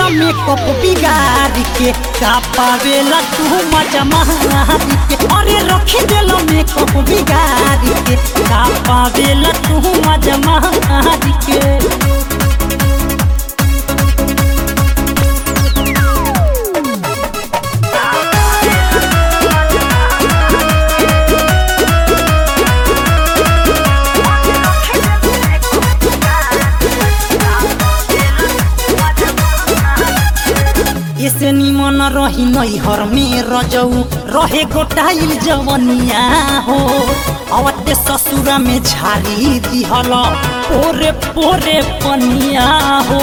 makeup बिगाड़ के का पावेला तू मजा मारी के अरे रखी देला मेकअप बिगाड़ के का पावेला तू मजा मारी के ऐसे निमन रही नैहर में रजऊ रहे गोटाइल जवनिया हो अवते ससुरा में झाड़ी दिहल पोरे पोरे पनिया हो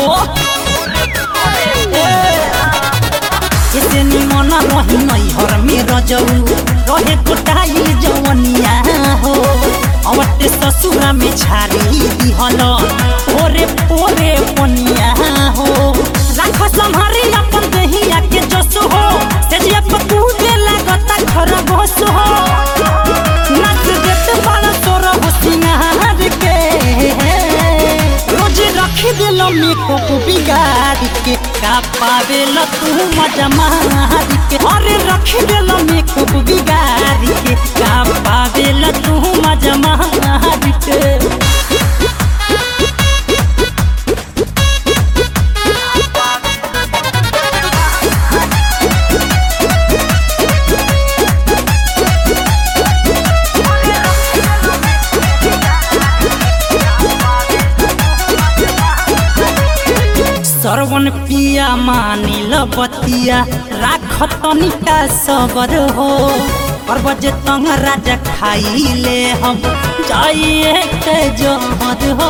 ऐसे निमन रही नैहर में रजऊ रहे गोटाइल जवनिया हो अवते ससुरा में झाड़ी दिहल पोरे पोरे पनिया हो राख संहारी अपन देहिया के जस हो सेजिया पकूदे लागता खरगोश हो नाच देत बड़ा तोर हो सिंगार के रोज रखी दिल मेकअप बिगाड़ के का पावेल तू मजा मार के अरे रखी दिल मेकअप बिगाड़ के का पावेल तू मजा मार के सरवन पिया मानिल बतिया राख तनिका सबर हो और बजे तंग राजा खाइले हम जाइए के जहर हो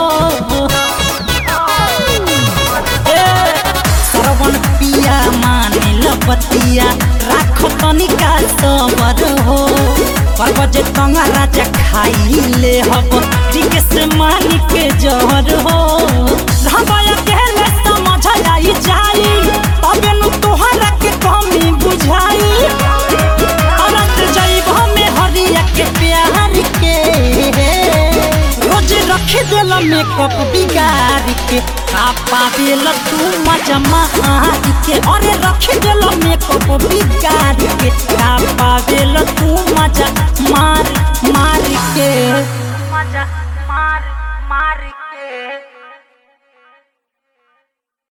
ए, सरवन पिया मानिल बतिया राख तनिका सबर हो और बजे तंग राजा खाइले हम ठीक से मान के जहर हो धबाया कहले समझ आई जाई तबे नु तोहरा के कमी बुझाई औरत जाइब हमें हरिया के प्यार के रोज रख देल मेकअप बिगाड़ के का पावेल तू मजा मार के अरे रख देल मेकअप बिगाड़ के का पावेल तू मजा मार मार के मजा मार